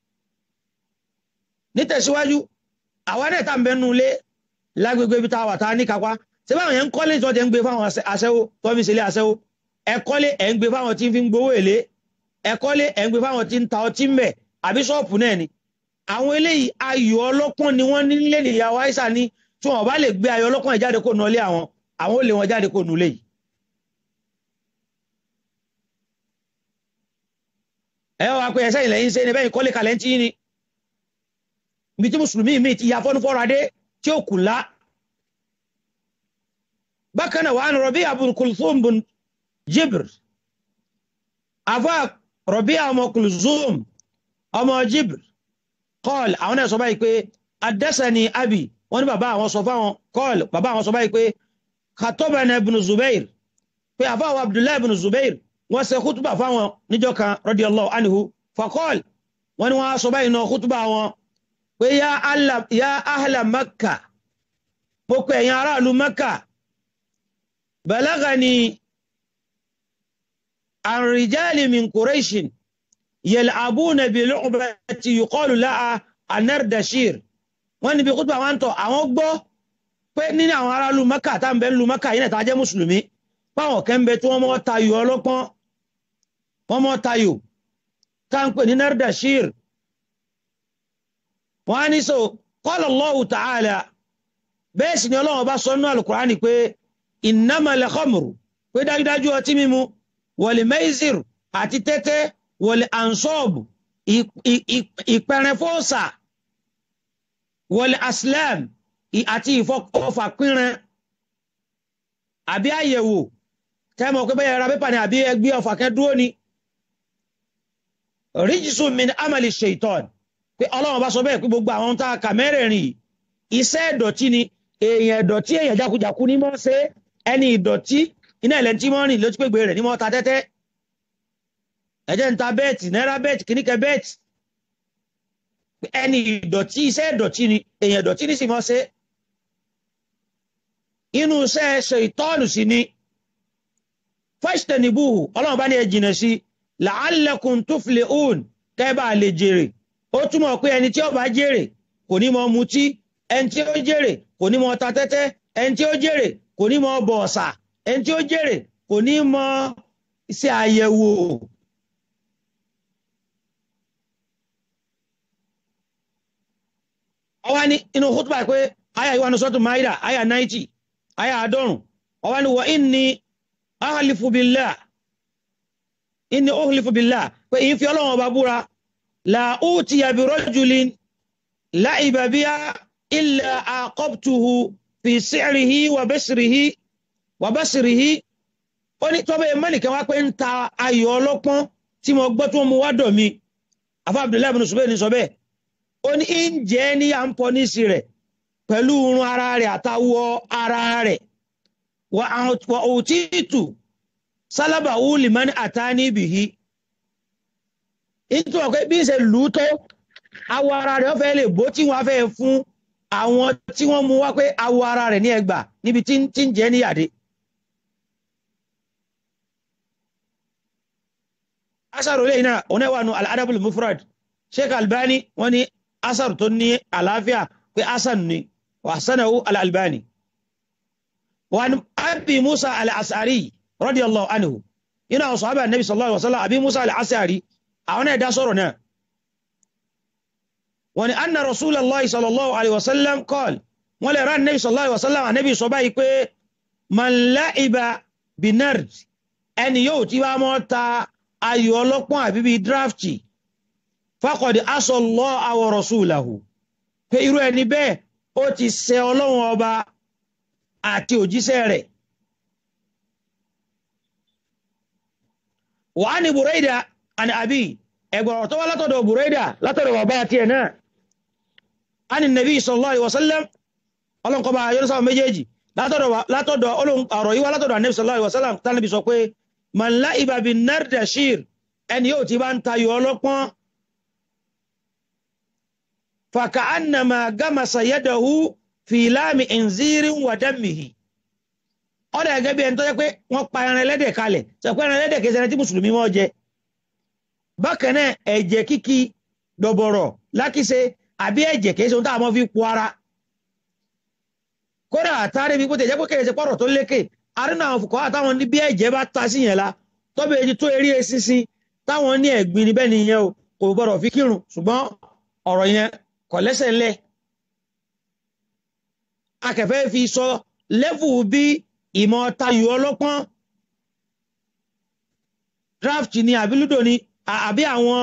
nítẹ̀síwájú àwọn ẹ̀dẹ̀ tá ń bẹnu lé lágbègbè ibi táwà tá ní kápá ṣé báwọn yẹn ń kọ́lé tó jẹ́ ń gbé fáwọn aṣẹ́wó tó fi ṣẹlẹ̀ aṣẹ́wó ẹ̀kọ́lé ẹ̀ ń gbé fáwọn tí ń fi ń gbowó èlé ẹ̀kọ́lé ẹ̀ ń gbé fáwọn tí ń ta ọtí ń bẹ̀ àbí ṣọ́ọ̀pù náà ni àwọn eléyìí ayò ọlọ́pọ́n ni wọ́n nílé nìyàwó àìsà ní tí wọn bá lè gbé ayọ̀ ọlọ́kàn jáde kó nulẹ àwọn àwọn ò lè wọn jáde kó nulẹ yìí. ẹ wá pé ẹsẹ ìlẹ̀ yín ṣe ni bẹ́ẹ̀ kọ́lé kalẹ̀ ń tí ni ibi tí mùsùlùmí mi ti ya fọ́nufọ́ra dé tí ó kù lá. bákan náà wàá Rabi' Abu Kulthum bun Jibr afa Rabi' ọmọ Kulthum ọmọ Jibr qala àwọn náà sọ báyìí pé adásani abi wọ́n ní bàbá àwọn sọ fáwọn kọ́ọ̀lù bàbá àwọn sọ báyìí pé khatobana ibn zubair pé àfáwọn abdullahi ibn zubair wọ́n ṣe kútùbà fáwọn níjọ́ kan radiyallahu anhu fakọ́ọ̀l wọ́n ní wọ́n sọ báyìí náà kútùbà wọn pé ya ahla makka mo pè ẹ̀yin aráàlú makka balagani an rijali min quraishin yal'abuna bi lu'bati yuqalu laha anardashir wọ́n níbi kútùbà wọn tọ̀ àwọn gbọ́ pé nínú àwọn ará lu maka tá ń bẹ lu maka yìí náà tá jẹ́ mùsùlùmí páwọn kan bẹ tí wọ́n mọ́ tayò ọlọ́pọ́n wọ́n mọ́ tayò tá ń pè ní nardashir wọ́n á ní so qala Allahu ta'ala bẹ́ẹ̀ sì ni ọlọ́wọ́ bá sọ nínú alukur'ani pé innamal khamru pé dájúdájú ọtí mímu wal maizir àti tẹ́tẹ́ wal ansab ìpẹrẹfọ́sà wọlé aslam àti ìfọkọfà pínran àbí àyẹ̀wò tẹ́mọ̀ pé bẹ́yẹ̀ ra pépà ní àbí ẹgbẹ́ ọfà kẹ́dúró ni ríjìsù min amali shaitan pé ọlọ́run bá sọ bẹ́ẹ̀ pé gbogbo àwọn tá a kà mẹ́rẹ̀ẹ̀rin iṣẹ́ ìdọ̀tí ni èèyàn ìdọ̀tí èèyàn jákujàku ní mọ́ ṣe ẹni ìdọ̀tí iná ilẹ̀ tí mọ́ rìn ló ti pé gbé rẹ̀ ní mọ́ ta tẹ́tẹ́ ẹ̀jẹ̀ ń ta bẹ́ẹ̀tì náírà bẹ́ẹ̀tì kìníkẹ́ bẹ́ẹ̀tì ẹni ìdọ̀tí iṣẹ́ ìdọ̀tí ni èèyàn ìdọ̀tí ní sì mọ́ ṣe inú iṣẹ́ ṣe ìtọ́nù sí ni fajtanibuhu ọlọ́run bá ní ẹ jìnà sí la'allakum tuflihun kẹ́bà lè jèrè ó túmọ̀ pé ẹni tí ó bá jèrè kò ní mọ mutí ẹni tí ó jèrè kò ní mọ ta tẹ́tẹ́ ẹni tí ó jèrè kò ní mọ bọ ọ̀sà ẹni tí ó jèrè kò ní mọ ṣe àyẹ̀wò ọwá ní inú khutba pé aya ìwà nusratu maida aya 90 aya àádọ́rùn ọwá ni wọ inni ahlifu billah inni uhlifu billah pé ìyí fi ọlọ́run ọba búra la utiya bi rajulin la'iba biha illa aqabtuhu fi si'rihi wa basrihi wa basrihi ó ní tọ́bẹ̀ mẹ́nìkan wá pé ń ta ayò ọlọ́pọ́n tí mo gbọ́ tí wọ́n mú wá dọ̀ mi afá abdullahi bin Zubayr ní sọ bẹ́ẹ̀ ó ní ń jẹ́ ní à ń pọ̀ ní sí rẹ̀ pẹ̀lú irun ara rẹ̀ àtàwọ̀ ara rẹ̀ wà òtítù sálábà wúlì mọ́ni àtàní bìhí nítorí pé bí ń ṣe lù ú tó awọ ara rẹ̀ fẹ́ lè bó tí wọ́n fẹ́ fún àwọn tí wọ́n mú wá pé awọ ara rẹ̀ ní ẹgbà níbi tí ń jẹ́ níyàdé. asaru lẹ́yìn náà òun náà wà nù al-adabul mufrad sheikh albani wọ́n ní asaru tó ní àlàáfíà pé asan ni wa hasanahu al-albani wa ni abi musa al-asari radiyallahu anhu ina àwọn sahaba nabi sallallahu alaihi wasallam abi musa al-asari àwọn náà dá sọ̀rọ̀ náà wọ́n ní anna rasulallah sallallahu alaihi wasallam qala wọ́n lè rán nabi sallallahu alaihi wasallam anabi sọ báyìí pé man la'iba binard ẹni yóò tí wá mọ́ ta ayò ọlọ́pọ́n àbí bíi drafti faqad asallaha wa rasulahu pé irú ẹni bẹ́ẹ̀ ó ti ṣẹ ọlọ́run ọba àti òjíṣẹ́ rẹ̀ wà ní Buraida àni àbí ẹgbọ̀rọ̀ tó wá látọ̀dọ̀ Buraida látọ̀dọ̀ bàbá àti ẹ̀ náà a ní nàbí sallallahu alaihi wasallam ọlọ́nkọba ayọ́nsáwọn méjèèjì látọ̀dọ̀ ọ̀rọ̀ yíwá látọ̀dọ̀ ànẹ́bí sallallahu alaihi wasallam tánàbí sọ pé man la'iba bin nardashir ẹni yóò ti bá ń tayọ ọlọ́pọ́n فكأنما غمس يده في لام انزير ودمه ọ̀dà gẹ́gẹ́ bí ẹni tó jẹ́ pé wọ́n pa ẹran ẹlẹ́dẹ̀ kalẹ̀ sọ pé ẹran ẹlẹ́dẹ̀ kìí ṣe ẹran tí mùsùlùmí mọ́ jẹ bákan náà ẹ̀jẹ̀ kíkí dọ̀bọ̀rọ̀ lákìsẹ àbí ẹ̀jẹ̀ kìí ṣe ohun tá a mọ́ fi po ara kódà àtàrí bí kò tẹ̀ jẹ́ pé kèrè ṣe pọ̀rọ̀ tó lékè arínà àwọn fòkọ́ àtàwọn ní bí ẹ̀jẹ̀ bá ta sí yẹn la tọ́bẹ̀ èjì tó eré eṣinṣin táwọn ní ẹ̀gbin níbẹ̀ nìyẹn o kò gbọ́dọ̀ fi kírun ṣùgbọ́n ọ̀rọ̀ yẹn kò lẹ́sẹ̀ ńlẹ̀ akẹfẹ́ fi sọ lẹ́fù bí ìmọ̀ tayò ọlọ́pọ́n draft ni àbí ludo ni àbí àwọn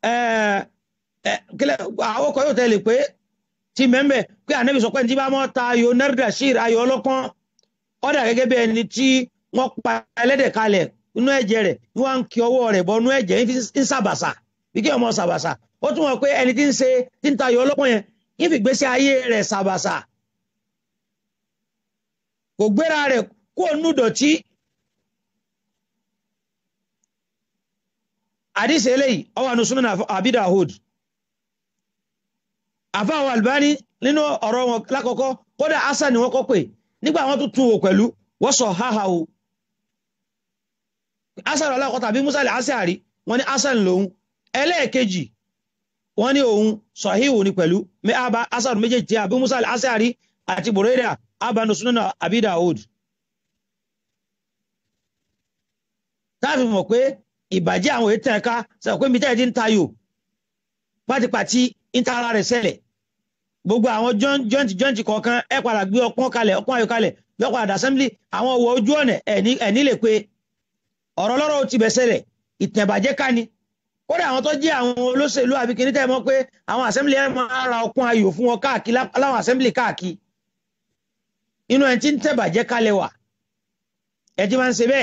àwọn ọkọ̀ yóò tẹ̀lé pé ti mẹ́mbẹ̀ pé ànẹ́bí sọ pé tí bá mọ́ tayò nẹ́rìdà sí ayò ọlọ́pọ́n ọ̀dà gẹ́gẹ́ bí ẹni tí wọ́n pa ẹlẹ́dẹ̀ kalẹ̀ inú ẹ̀jẹ̀ rẹ̀ ní wọ́n ń kí ọwọ́ rẹ̀ bọ́ inú ẹ̀jẹ̀ ń sàbàsà bí kí ọmọ sàbàsà ó tún wọ́n pé ẹni tí ń ṣe tí ń tayọ ọlọ́pọ̀ yẹn ń fi gbésí ayé rẹ̀ sàbàsà kò gbéra rẹ̀ kó nú dọ̀tí àdìsí eléyìí ọwọ́ àánú súnmọ́ Abi Dawud àfáwọn Albani nínú ọ̀rọ̀ wọn lákọ̀ọ́kọ́ kódà hasan ni wọ́n kọ́ pé nígbà wọn tún tún wò pẹ̀lú wọ́n sọ háhà o hasan alákọ̀ọ́ tàbí musa lè hasan wọn ni hasan lòun ẹlẹ́ẹ̀kejì wọ́n ní òun sọ̀híhù ní pẹ̀lú mẹ́àbá asàrù méjèèjì tí àbí musa al-asari àti Buraida abanu sunana Abi Dawud táàfin mọ̀ pé ìbàjẹ́ àwọn ètò ẹ̀ka sọ pé mítẹ́ ẹ̀dín tayò pátipàti ń ta ara rẹ̀ sẹ́lẹ̀ gbogbo àwọn jọ́ǹtì jọ́ǹtì kọ̀ọ̀kan ẹ̀ padà gbé ọpọ́n kalẹ̀ ọpọ́n ayò kalẹ̀ yọkọ̀ àdá assembly àwọn ọwọ́ ojú ọ̀nà ẹ̀ní lè pe ọ̀rọ̀ lọ́rọ̀ ti bẹ̀ sẹ́lẹ̀ ìtẹ̀bàjẹ́ ká ni kódà àwọn tó jẹ́ àwọn olóṣèlú àbí kìíní tẹ́ mọ̀ pé àwọn assembly ẹ̀ máa ra ọkùn ayò fún wọn káàkiri láwọn assembly káàkiri inú ẹ̀ tí ń tẹ̀bàjẹ́ kalẹ̀ wà ẹ̀ tí máa ń ṣe bẹ́ẹ̀.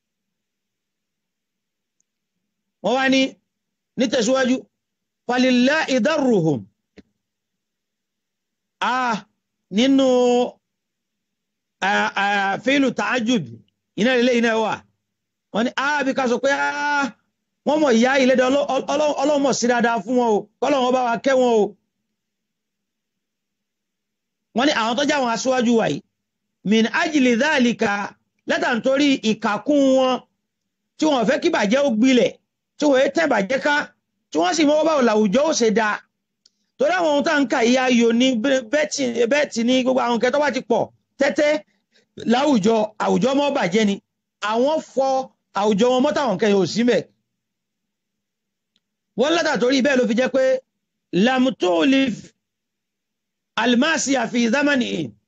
wọ́n wá ní nítẹ̀síwájú falillahi darruhum a nínú fílù ta'ajjub iná ilé iná wà wọ́n ní a bí ká sọ pé a wọ́n mọ̀ ìyá ìlédè ọlọ́mọ̀ sí dáadáa fún wọn o kọ́lọ́wọ́n bá wa kẹ́ wọn o wọ́n ní àwọn tó jẹ́ àwọn aṣíwájú wa yìí min ajili dhalika lẹ́tà nítorí ìkàkùn wọn tí wọ́n fẹ́ kí bàjẹ́ ó gbilẹ̀ tí wọ́n tẹ́ bàjẹ́ ká tí wọ́n sì mọ́ báwo làwùjọ ó ṣe dáa torí àwọn ohun tá ń kà ìyá ayò ní bẹ́ẹ̀tì ní gbogbo àwọn kẹtọ́ bá ti pọ̀ tẹ́tẹ́ láwùjọ àwùjọ mọ́ bàjẹ́ ni àwọn fọ àwùjọ wọn mọ́ táwọn kẹyìn ò sí mẹ́ wọ́n lẹ́tà torí bẹ́ẹ̀ ló fi jẹ́ pé lamtolif alimasi àfi zamani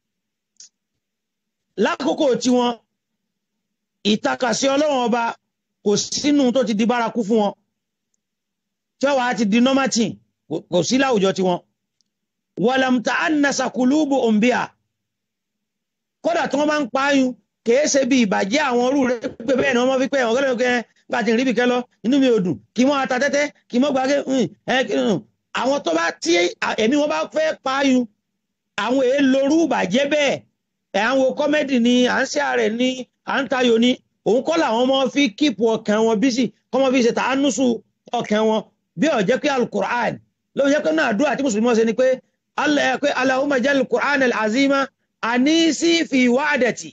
lákòókò tiwọn ìtakàsí ọlọ́run ọba kò sínú tó ti di bárakú fún wọn tí wọ́n wá ti di nọ́màtì kò sí láwùjọ tiwọn wàlàmùtà ànàsà kùlùbù òǹbíà kódà tí wọ́n máa ń pààyàn kìí ṣe bí ìbàjẹ́ àwọn orú rẹ̀ pé bẹ́ẹ̀ ni wọ́n fi pé ọ̀gẹ́lẹ́ ọ̀gẹ́ bá ti rí bìkẹ́ lọ inú mi ò dùn kí wọ́n ata tẹ́tẹ́ kí wọ́n gbàgé àwọn tó bá tí ẹ̀mí wọn bá fẹ́ pààyàn àwọn èè lorú ìbàjẹ́ bẹ́ẹ̀ ẹ̀ àwọn kọ́mẹ́dì ni à ń ṣe ààrẹ ni à ń tayò ni òun kọ́ làwọn ọmọ fi kíìpù ọkàn wọn bí sì kọ́mọ fi ṣe tàánúsù ọkàn wọn bí ó jẹ́ pé alukur'an ló jẹ́ pé náà àdúrà tí mùsùlùmí ṣe ni pé Allahumma jal alukur'an al-azima anisi fi wa'dati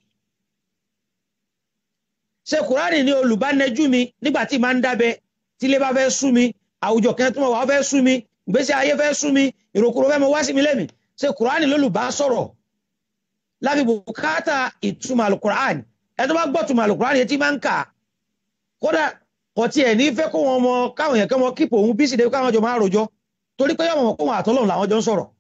ṣe kùránì ní olùbánẹjú mi nígbà tí máa ń dábẹ tí ilé bá fẹ́ sú mi àwùjọ kan tó mọ̀ wá fẹ́ sú mi ìgbésí ayé fẹ́ sú mi ìròkúrò fẹ́ mọ wá sí mi lẹ́mí ṣe kùránì lólùbá sọ̀rọ̀ láfi bùkátà ìtumọ̀ alukùránì ẹ tó bá gbọ́ tumọ̀ alukùránì etí máa ń kà kódà kò tiẹ̀ ní fẹ́ kó wọn mọ káwọn yẹn kẹ́ mọ kíkò òun bí sì dé káwọn jọ máa rojọ́ torí pé yọ̀wọ̀n kó wọn àtọ́lọ́run làwọn jọ ń sọ̀rọ̀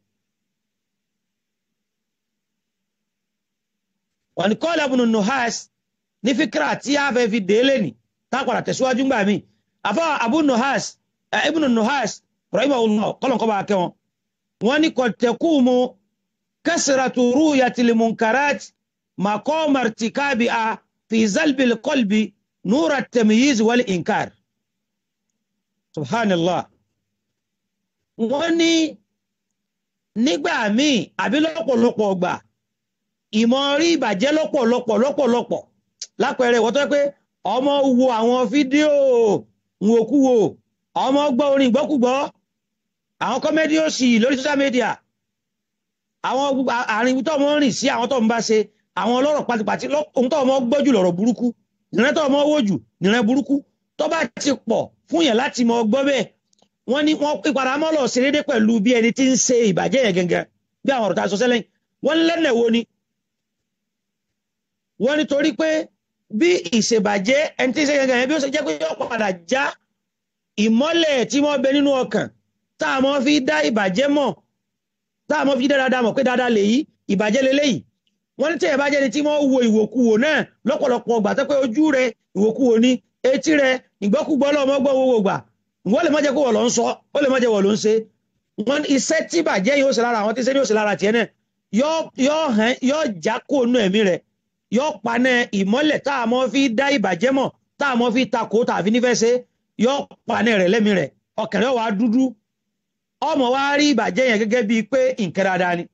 wọn ni kọ́lá ibùnú nuhas ní fíkra tí a fẹ́ fi délé ní tápàdà tẹ̀síwájú gbà mí àfọ́ abu nuhas ibùnú nuhas rahimahullah kọ́lọ̀n kọ́ba akẹ́ wọn wọn ni kọ̀tẹ̀kùmù kasratu ru'yatil munkarat maqama irtikabiha fi zalbil qalbi nura tamyiz wal inkar subhanallah wọ́n ní nígbà míì àbí lọ́pọ̀lọpọ̀ gbà ìmọ̀ rí ìbàjẹ́ lọ́pọ̀lọpọ̀ lọ́pọ̀lọpọ̀ lápẹẹrẹ ìwọ́n tó pé ọmọ wo àwọn fídíò nwòkúwò ọmọ gbọ́ orin ìgbọ́kúgbọ́ àwọn kọ́mẹ́dì òsì lórí social media àwọn àárín tó ọmọ rìn sí àwọn tó ń bá ṣe àwọn ọlọ́rọ̀ pátipàti ohun tó ọmọ gbọ́ jù lọ́rọ̀ burúkú nìrẹ́ tó ọmọ wò jù nìrẹ́ burúkú tó bá ti pọ̀ fún yẹn láti mọ gbọ́ bẹ́ẹ̀ wọ́n ní wọ́n ìpadà mọ́ lọ sí dédé pẹ̀lú bí ẹni tí ń ṣe ìbàjẹ́ yẹn gẹ́gẹ́ bí àwọn ọ̀rọ̀ tá a sọ sẹ́lẹ̀ wọ́n lẹ́nẹ̀ wo ni wọ́n ní torí pé bí ìṣèbàjẹ́ ẹni tí ń ṣe gẹ́gẹ́ yẹn bí ó ṣe jẹ́ pé yóò padà já ìmọ́lẹ̀ tí wọ́n bẹ nínú ọkàn tá a mọ́ fi dá ìbàjẹ́ mọ̀ tá a mọ́ fi dá dáadáa mọ̀ pé dáadáa lèyí ìbàjẹ́ leléyìí wọ́n ní tẹ̀yẹ̀ bá jẹ́ ni tí wọ́n wo ìwòkuwò náà lọ́pọ̀lọpọ̀ gbà tó pé ojú rẹ ìwòkuwò ni etí rẹ ìgbọ́kúgbọ́ lọ́mọ gbọ́ owó gbà wọ́n lè má jẹ́ kó wọ̀ ló ń sọ ó lè má jẹ́ wọ̀ ló ń ṣe wọ́n iṣẹ́ tí bàjẹ́ yóò ṣe lára àwọn tí iṣẹ́ yóò ṣe lára tiẹ̀ náà yóò já kó nú ẹ̀mí rẹ̀ yóò paná ìmọ́lẹ̀ tá a mọ́ fi dá ìbàjẹ́ mọ̀ tá a mọ́ fi takò tàbí nífẹ̀ẹ́ ṣe yóò paná rẹ̀ lẹ́mí rẹ̀ ọkàn rẹ̀ wà á dúdú ọmọ wa rí ìbàjẹ́ yẹn gẹ́gẹ́ bíi pé nǹkan dáadáa ni.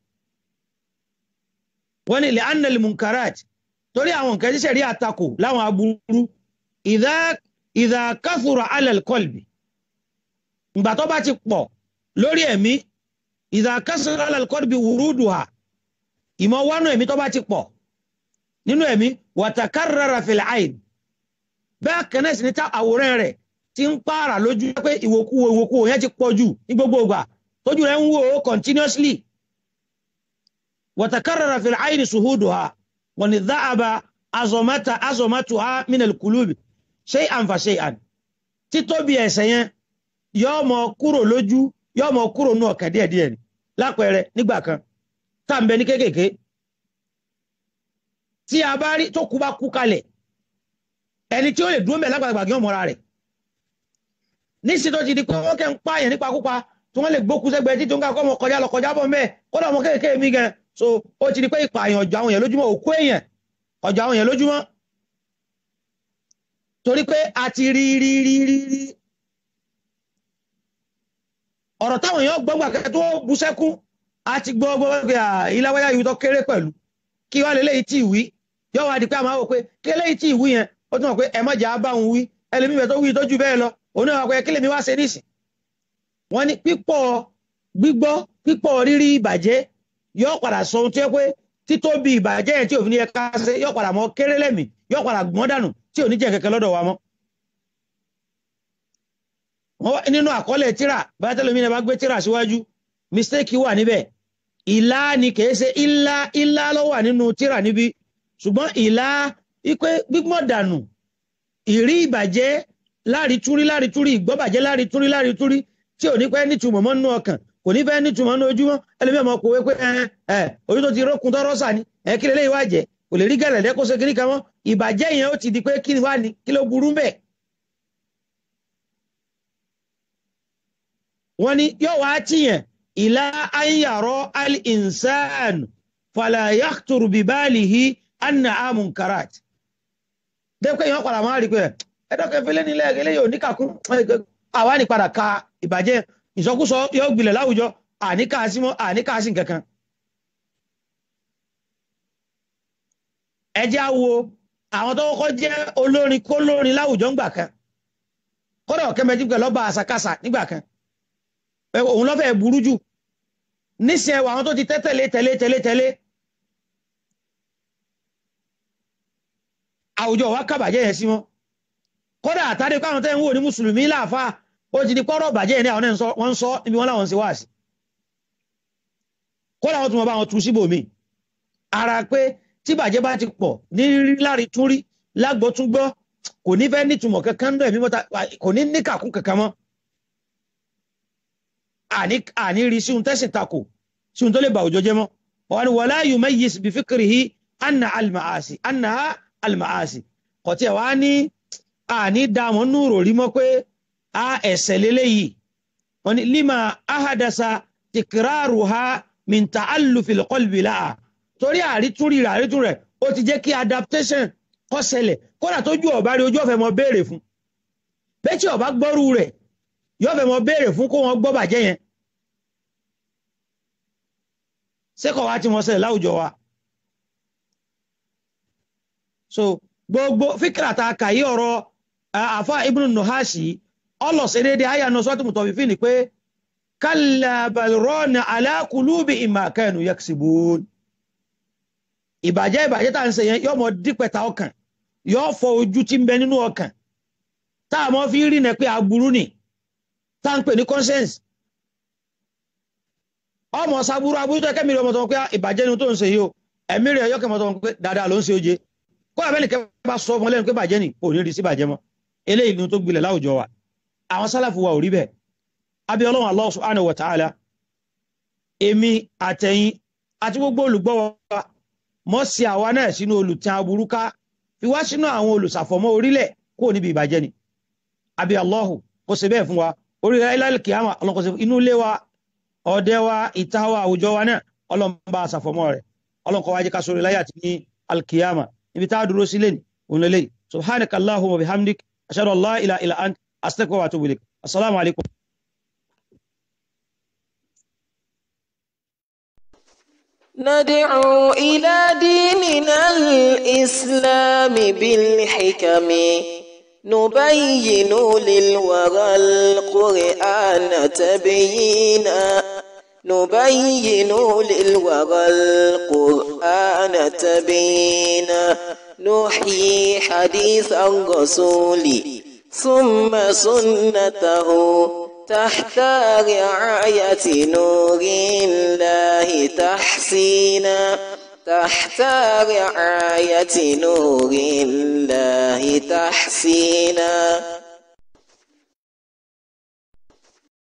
wọ́n ní ilẹ̀ anel munkarat torí àwọn nǹkan ṣíṣe rí àtakò láwọn aburú ìdá káfùrọ̀ alẹ́ kọlbì ìgbà tó bá ti pọ̀ lórí ẹ̀mí ìdá káfùrọ̀ alẹ́ kọlbì wùrúdù ha ìmọ̀ wánú ẹ̀mí tó bá ti pọ̀ nínú ẹ̀mí wàtàkárara fìlà àìn bẹ́ẹ̀ kẹ́nẹ́sì ní ta àwòrán rẹ̀ ti ń pààrà lójú pé ìwòkúwò ìwòkúwò yẹn ti pọ̀ jù ní gbogbo ìgbà tójú rẹ̀ ń wò ó continuously wàtàkárara fìlà àìn sùhúdù ha wọ́n ní dáàbà azọmátà azọmátù ha minal kulubi ṣé àǹfà ṣe àn títóbi ẹ̀ṣẹ̀ yẹn yóò mọ kúrò lójú yóò mọ kúrò nù ọkàn díẹ̀díẹ̀ ni lápẹẹrẹ nígbà kan tá à ń bẹ ní kéékèèké tí a bá rí tó kú bá kú kalẹ̀ ẹni tí ó lè dúró mẹ́ lágbàlagbà gí ọmọra rẹ̀ níṣì tó ti di pé wọ́n kẹ́ ń pààyàn nípa kúpa tí wọ́n lè gbókú sẹ́gbẹ́ tí tó ń ká kọ́mọ kọjá lọ kọjá bọ̀ mẹ́ kódà ọmọ kéèké mi gan so ó ti di pé ìpààyàn ọjọ́ àwọn èèyàn lójúmọ́ òkú èèyàn ọjọ́ àwọn èèyàn lójúmọ́ torí pé a ti rí rí rí rí rí ọ̀rọ̀ táwọn èèyàn gbọ́ngbà kẹ́ tó bú sẹ́kún a ti gbọ́ gbọ́ pé ìlàwáyà yìí tó kéré pẹ̀lú kí wá lélẹ́yìí tí ìwí yóò wá di pé a máa wò pé kí lélẹ́yìí tí ìwí yẹn ó tún mọ̀ pé ẹ má jà á bá òun wí ẹlẹ́mí bẹ̀ tó wí tó jù bẹ́ẹ̀ lọ òun náà wà pé kí lèmi wá ṣe nísìn wọ́n ní pípọ̀ gbígbọ́ pípọ̀ rírí ìbàjẹ́ yóò padà sọ ohun tí ó pé títóbi ìbàjẹ́ yẹn tí òfin yẹ ká ṣe yóò padà mọ́ kéré lẹ́mìí yóò padà gbọ́n dànù tí ò ní jẹ́ kẹ̀kẹ́ lọ́dọ̀ wa mọ́. nínú àkọọ́lẹ̀ tíra báyà tẹ́lẹ̀ mi náà bá gbé tíra síwájú mistake wà níbẹ̀ ìlà ni kìí ṣe ìlà ìlà ló wà nínú tíra níbi ṣùgbọ́n ìlà ipe gbígbọ́n dànù ìrí ìbàjẹ́ láàrítúrí láàrítúrí ìgbọ́bàjẹ́ láàrítúrí láàrítúrí tí ò ní pẹ́ nítumọ̀ mọ́ nínú ọkàn kò ní fẹ́ nítumọ̀ ní ojúmọ́ ẹlẹ́mìí ọmọ kò wé pé ẹ ẹ ojú tó ti rókun tọrọ sà ni ẹ kí lélẹ́yìí wá jẹ kò lè rí gẹ̀lẹ́dẹ́ kó ṣe kíní kan mọ́ ìbàjẹ́ yẹn ó ti di pé kí ni wá ní kí ló burú bẹ́ẹ̀. wọ́n ní yóò wá tìyàn ìlà ayàrọ̀ al-insan fala yakhtur bibalihi anna amunkarat. dẹ́pẹ́ yẹn padà máa rí pé ẹ̀dọ́kẹ́ fẹ́lẹ́ nílẹ̀ eléyìí ò ní kàkún àwa ní padà ka ìbàjẹ́ ìsọkúsọ yóò gbilẹ̀ láwùjọ àníkàásí mọ́ àníkàásí kankan. ẹ jẹ́ á wo àwọn tó kọ́kọ́ jẹ́ olórin kólórin láwùjọ ńgbà kan kódà ọ̀kẹ́mẹ́jì pẹ̀lú ọba àṣàkáṣà nígbà kan òun lọ́fẹ̀ẹ́ burú jù nísìnyẹ àwọn tó ti tẹ́ tẹ̀lé tẹ̀lé tẹ̀lé tẹ̀lé àwùjọ wa kábàjẹ́ yẹn sí wọn kódà àtàdé káwọn tẹ́ ń wò ní mùsùlùmí láàfà ó ti di pọ́rọ̀ bàjẹ́ yẹn ní àwọn wọ́n ń sọ níbi wọn láwọn ń ṣe wá sí kódà wọn tún wọn bá wọn tu síbòmí ara pé tí bàjẹ́ bá ti pọ̀ ní rírí lárí tún rí lágbọ́ tún gbọ́ kò ní fẹ́ nítumọ̀ kankan náà ẹ̀mí mọ́ta kò ní níkàkún kankan mọ́ àní rí sí ohun tẹ́sìn takò sí ohun tó lè bà òjò jẹ́ mọ́ wọn wala yumayyiz bi fikrihi anna al-ma'asi anna al-ma'asi kò tí ẹ̀ wá ní àní dààmú nùrò rí mọ́ pé a ẹ̀sẹ̀ lélẹ́yìí wọn ni lima ahadasa tikraruha min ta'allufil qalbi laha torí àrítúrí rẹ̀ àrítún rẹ̀ ó ti jẹ́ kí adaptation kó ṣẹlẹ̀ kódà tójú ọ̀bá rí ojú ọ̀fẹ́ mọ béèrè fún bẹ́ẹ̀ tí ọ̀bá gbọ́rú rẹ̀ yóò fẹ́ mọ béèrè fún kó wọn gbọ́ bàjẹ́ yẹn sẹ́kọ̀ wá tí wọ́n ṣẹlẹ̀ láwùjọ wa so gbogbo fíkìrà ta kàyí ọ̀rọ̀ àfa ibnu nuhasi ọlọ́sẹ̀ déédéé àyà náà sọ́tún mùtọ́ fífi ni pé kalla bal rana ala qulubihim ma kanu yaksibun ìbàjẹ́ ìbàjẹ́ tá à ń ṣe yẹn yóò mọ dípẹ̀ta ọkàn yóò fọ ojú tí ń bẹ nínú ọkàn tá a mọ fi rí nẹ pé aburú ni tá à ń pè ní conscience ọmọ sábúrú aburú tó kẹ́mi rẹ̀ ọmọ tó ń pẹ́ ìbàjẹ́ ni tó ń ṣe yìí o ẹ̀mí rẹ̀ yọkẹ́ mọ́ tó ń pẹ́ dáadáa ló ń ṣe oje kó àbẹ́ni kẹ́ bá sọ ọmọ lẹ́nu pé bàjẹ́ ni kò ní rí sí bàjẹ́ mọ́ eléyìí ni tó gbilẹ̀ láwùjọ wa àwọn sálàfù wa ò rí bẹ́ẹ̀ abẹ́ ọlọ́run Allah subhanahu wa ta'ala èmi àtẹ̀yìn àti gbogbo olùgbọ́ wa mọ́ sí àwa náà sínú olùtàn aburú ká fi wá sínú àwọn olùsàfọ̀mọ́ orílẹ̀ kó níbi ìbàjẹ́ ni àbí Allahu kó ṣe bẹ́ẹ̀ fún wa orí ilẹ̀ kìámà ọlọ́kọ̀ọ́sẹ̀ inú ilé wa ọdẹ wa ìta wa àwùjọ wa náà ọlọ́mọba àsàfọ̀mọ́ rẹ̀ ọlọ́kọ̀ wa jẹ́ ká sórí láyà ní alkiyama ibi tá a dúró sílẹ̀ ní òun lélẹ̀ subhanaka Allahumma bihamdik ashhadu an la ilaha illa ant astaghfiruka wa atubu ilaik assalamu alaikum ندعو إلى ديننا الإسلام بالحكم نبين للورى القرآن تبيينا نبين للورى القرآن تبيينا نحيي حديث الرسول ثم سنته تحت رعاية نور الله تحسينا تحت رعاية نور الله تحسينا